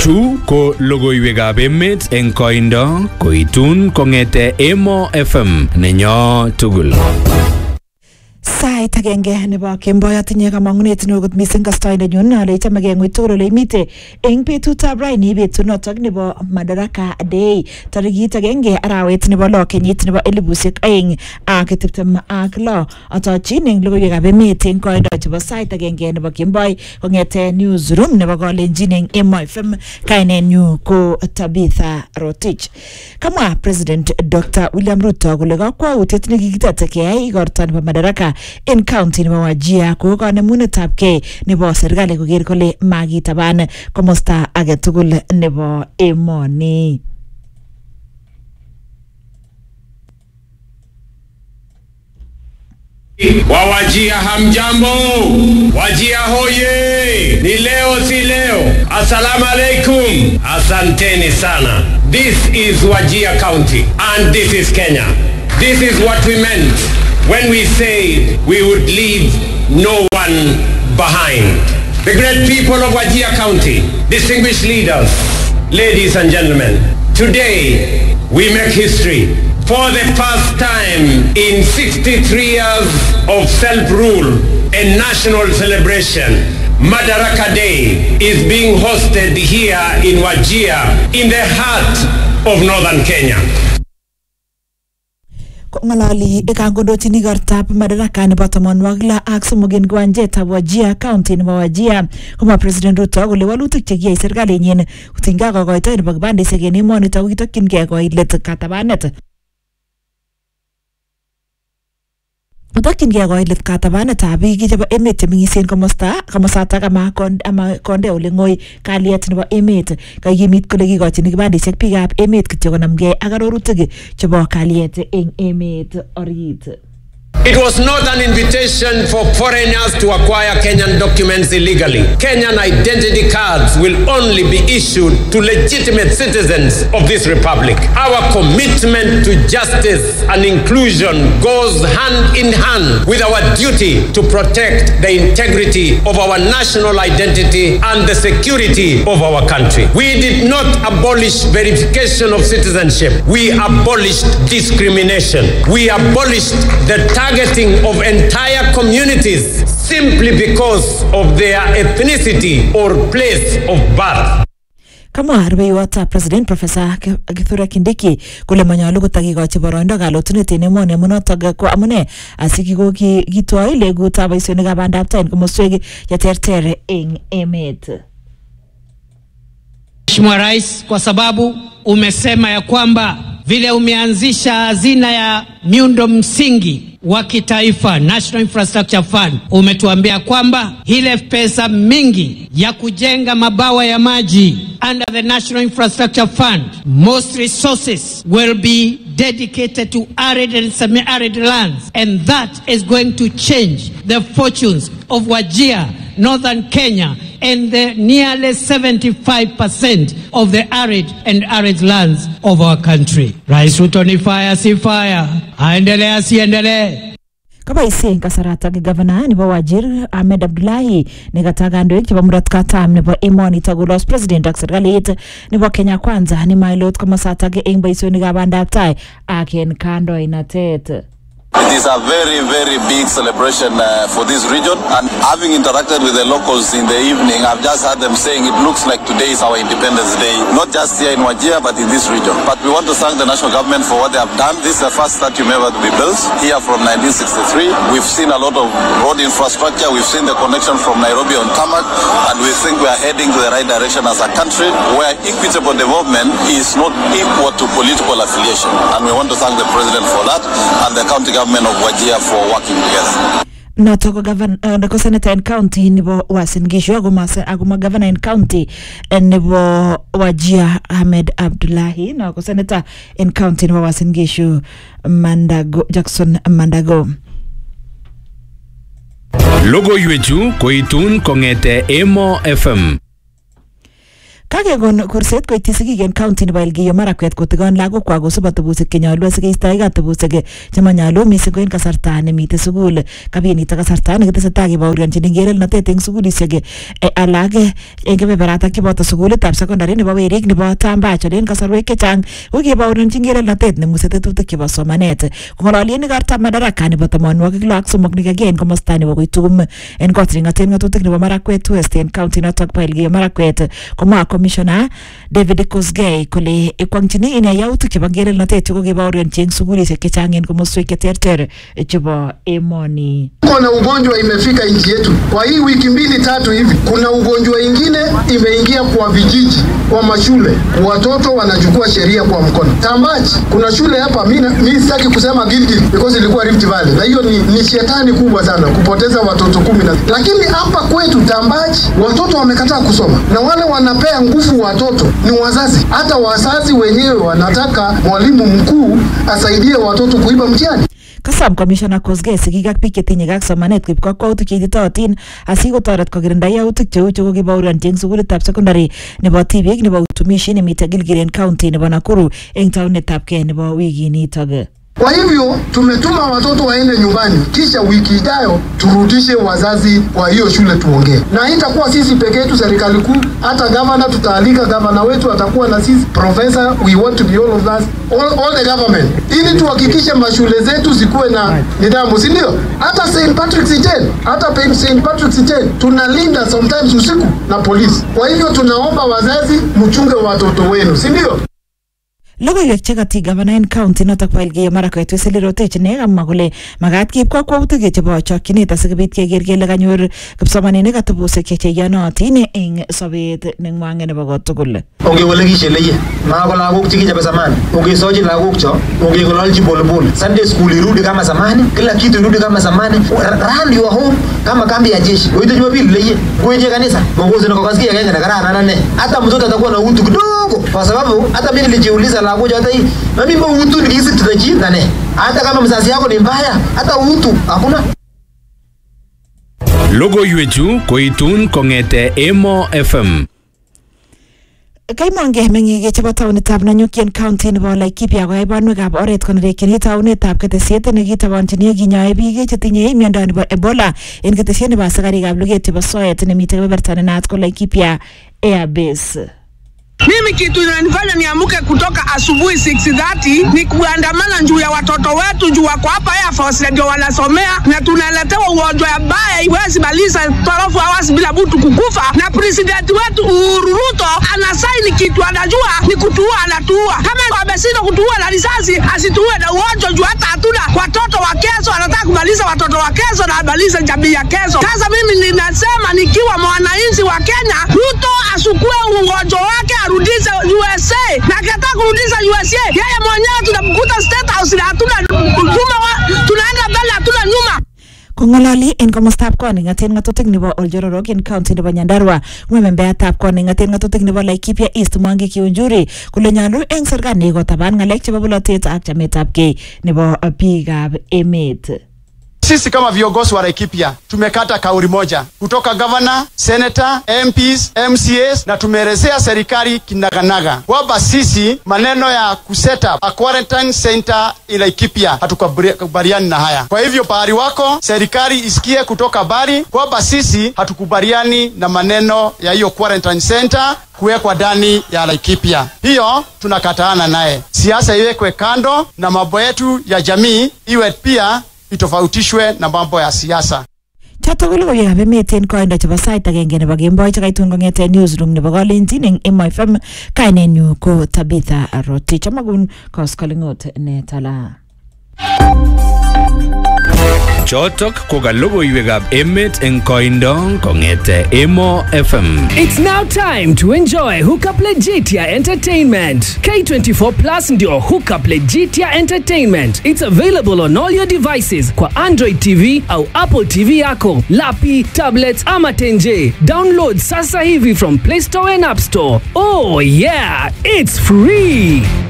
Chu ko logoiwekab emet eng koindo koitun kong'ete Emo FM nenyo tugul. Sait agenge nebo kemboi atinye kamang'unet neo kot missing kastoindenyun ale chamegei ng'weny tugul ole imite eng betutab raini betunotok nebo Madaraka Day tarikit agenge arawet nebo lo kenyit nebo elibushek aeng ak tiptem ak lo atochin eng logoiwekab emet eng koindo chebo sait agenge nebo kemboi kong'ete newsroom nebo kalenjin eng Emo FM kainenyu ko Tabitha Rotich kamwa President Dr. William Ruto kole kakwautiet nekikitet keyai igorto nebo Madaraka en county nebo Wajir ko kanemunetab gei nebo serikali koker kole makitaban komosta age tugul nebo emoni. Wawajia hamjambo, wajia hoye, ni leo si leo. Assalamu alaikum, asanteni sana. This is Wajia County and this is Kenya. This is what we meant when we said we would leave no one behind. The great people of Wajia County, distinguished leaders, ladies and gentlemen, today we make history. For the first time in 63 years of self-rule and national celebration, Madaraka Day is being hosted here in Wajir, in the heart of northern Kenya. ng'ololi kangondochin igortab madaraka nebo tamonwogik lo ak somok en kiwanjetab Wajir county nebo Wajir komwa President Ruto kole walutik chekiyai serikalinyin kotinygei ak kokoitoet nebo kibandisiek en emonito ko kitokyingei koit let katabanet Kotokyingei koit let katabanetab biik chebo emet chemeng'isien komosta komosatak ama kon- ama konde ole ng'oi kalyet nebo emet kakimit kole kikochin kibandisiek biikab emet kityo konamgei ak arorutik chebo kalyet eng emet orit. It was not an invitation for foreigners to acquire Kenyan documents illegally. Kenyan identity cards will only be issued to legitimate citizens of this republic. Our commitment to justice and inclusion goes hand in hand with our duty to protect the integrity of our national identity and the security of our country. We did not abolish verification of citizenship. We abolished discrimination. We abolished the targeting of entire communities simply because of their ethnicity or place of birth. Kamwa rubeiwotab President Professor Kithure Kindiki kole manyolu kotakikochi boroindo kalotunet en emoni amunotok ko amune asikikitwoi legutab boisionikab bandab tai en komoswek cheterter eng emet. Mheshimiwa Rais, kwa sababu umesema ya kwamba vile umeanzisha hazina ya miundo msingi wa kitaifa National Infrastructure Fund, umetuambia kwamba ile pesa mingi ya kujenga mabawa ya maji under the National Infrastructure Fund, most resources will be dedicated to arid and semi-arid lands, and that is going to change the fortunes of Wajir, northern Kenya, and the nearly 75% of the arid and arid lands of our country. Rais Ruto ni fire si fire, aendelee asiendelee. Kaboisien kasaratak gavana nebo Wajir Ahmed Abdullahi nekata kandoik chebo murot katam nebo emonito kolos president ak serikalit nebo Kenya kwanza nemailot komosatak eng boisionikab bandab tai ak en kandoinatet. It is a very, very big celebration uh, for this region. And having interacted with the locals in the evening, I've just heard them saying it looks like today is our Independence Day, not just here in Wajir, but in this region. But we want to thank the national government for what they have done. This is the first stadium ever to be built here from 1963. We've seen a lot of road infrastructure. We've seen the connection from Nairobi on tarmac, and we think we are heading to the right direction as a country where equitable development is not equal to political affiliation. And we want to thank the president for that and the county government of Wajir for working together. noto ko gavan uh, ko senator en county nebo Uasin Gishu akoma akoma governor en county eh, nebo Wajir Ahmed Abdullahi no ko senator en county nebo Uasin Gishu Mandago Jackson Mandago Logoiwechu koitun kong'ete Emo FM kakekon kurset koityi sigik en county nebo Elgeyo Marakwet kotikon lagokwak kosub atebosiek chenyolu asikeistoege atebosiek chemanyolu missing ko en kasarta nemite sukul kabinito kasarta nekitesetai kebaorionjin ngerelnotet en sukulisiek eh, alak eh, en kebeberatak cheboto sukulitab secondary nebo werik nebo Tambach en kasarwek chechang ko kebaorionjin ngerelnotet nemuse tetutik chebo somanet kong'ololien ikortab madaraka nebo tamonwogik lo ak somok nekakiyai en komosta nebo Koitum en kot neng'oten ng'atutik nebo Marakwet West en county notok bo Elgeyo Marakwet komwa commissioner David Kosgei kole ikwong'chini ine yautik chebo ngerelnotet chekokebaorionji en sukulisiek chechang en komoswek cheterter chebo emoni Kuna ugonjwa imefika nchi yetu kwa hii wiki mbili tatu hivi. Kuna ugonjwa ingine imeingia kwa vijiji, kwa mashule, watoto wanachukua sheria kwa mkono. Tambach, kuna shule hapa, mi mi sitaki kusema Gilgil because ilikuwa Rift Valley, na hiyo ni, ni shetani kubwa sana kupoteza watoto kumi na lakini hapa kwetu Tambach watoto wamekataa kusoma, na wale wanapea nguvu watoto ni wazazi. Hata wazazi wenyewe wanataka mwalimu mkuu asaidie watoto kuiba mtihani. Kasom Commissioner Kosgei sigik ak biik chetinye ak somanet koib kakwautik cheititootin asikotoret kokirinda yautik cheu chu kokibaorionji eng sukulitab secondary nebo tibiik nebo utumishi nemite Gilgil en county nebo Nakuru eng taunetab kee nebo wikinitok. Kwa hivyo tumetuma watoto waende nyumbani, kisha wiki ijayo turudishe wazazi kwa hiyo shule tuongee, na itakuwa sisi peke yetu, serikali kuu, hata gavana tutaalika, gavana wetu atakuwa na sisi, professor, we want to be all of us, all, all the government, ili tuhakikishe mashule zetu zikuwe na nidhamu, si ndio? Hata St Patrick's Day, hata pe- St Patrick's Day tunalinda sometimes usiku na polisi. Kwa hivyo tunaomba wazazi mchunge watoto wenu, si ndio? Logoiwek chekati gavana en county notok bo Elgeyo Marakwet Wesley Rotich ne kamwa kole makat keib kakwautik chebo chokchinet asikobit keker kele kanyor kipsomaninik atebosiek cheiyonotin eng sobet neng'wang'et nebo kotugul. ongewelekishe leye mako lagok chekichape zamani ongesochi lagok cho ongeng'ololchi polepole sunday school irudi kama zamani kila kitu irudi kama zamani R- run your home kama kambi ya jeshi oite jumapili leye kweje kanisa mongozi nakokasikia kenge na kararan ane hata mtoto atakuwa na utu kidogo kwa sababu hata mimi nilijiuliza lagok cho hata hii na mimi utu nikisitita chini ne hata kama mzazi yako ni mbaya hata utu hakuna Logoiwechu koitun kong'ete Emo FM. Kaimonge meng'ik chebo taonitab Nanyukian County nebo Laikipia koyai banwekab oret konerekyin taunetab ketesiet nekitabanchini kinyoe biik chetinye miondo nebo Ebola en ketesiet nebo asikarikab luget chebo soet nemite kebeberta nenaat ko Laikipia Airbase. Mimi kitu inanifanya niamuke kutoka asubuhi 6:30 ni kuandamana juu ya watoto wetu juu wako hapa Air Force ndio wanasomea na tunaletewa ugonjwa ya baya iwezi maliza 12 hours bila mtu kukufa, na president wetu Uhuru Ruto anasaini kitu anajua ni kutuua, anatuua. Kama ameshindwa kutuua na risasi, asituue na ugonjwa juu hata hatuna watoto wa kesho. Anataka kumaliza watoto wa kesho na amalize jamii ya kesho. Sasa mimi ninasema nikiwa mwananchi wa Kenya, Ruto asukue ugonjwa wake arudishe USA, na akitaka kurudisha USA, yeye mwenyewe tunamkuta State House na hatuna nyuma, wa- tunaenda mbele, hatuna nyuma. Kong'ololi en komostab koning'aten ng'atutik nebo Oljororok en county nebo Nyandarua ng'emembeatab koning'aten ng'atutik nebo Laikipia East Mwangi Kiunjuri kole nyolu en serikali kotaban ng'alek chebo bolotet ak chametabgei nebo biikab emet. Sisi kama viongozi wa Laikipia tumekata kauli moja kutoka gavana, senator, MPs, MCAs na tumeelezea serikali kinaganaga kwamba sisi maneno ya kuset up a quarantine center in Laikipia hatukubaliani na haya. Kwa hivyo pahali wako serikali isikie kutoka bari kwamba sisi hatukubaliani na maneno ya hiyo quarantine center kuwekwa ndani ya Laikipia. Hiyo tunakataana naye. Siasa iwekwe kando na mambo yetu ya jamii iwe pia itofautishwe na mambo ya siasa. Chotok ko logoiwekab emet en koindo chebo sait agenge nebo kemboi chekaitun kong'eten newsroom nebo Kalenjin eng Emo FM kainenyu ko Tabitha Rotich amakun koskolingot ne tala. Chotok ko ka logoiwekab emet eng koindo kong'ete Emo FM. It's now time to enjoy Hookup Legitia Entertainment. K24 Plus ndio Hookup Legitia Entertainment. It's available on all your devices kwa Android TV au Apple TV yako, lapi, tablets ama tenje. Download sasa hivi from Play Store and App Store. Oh yeah, it's free.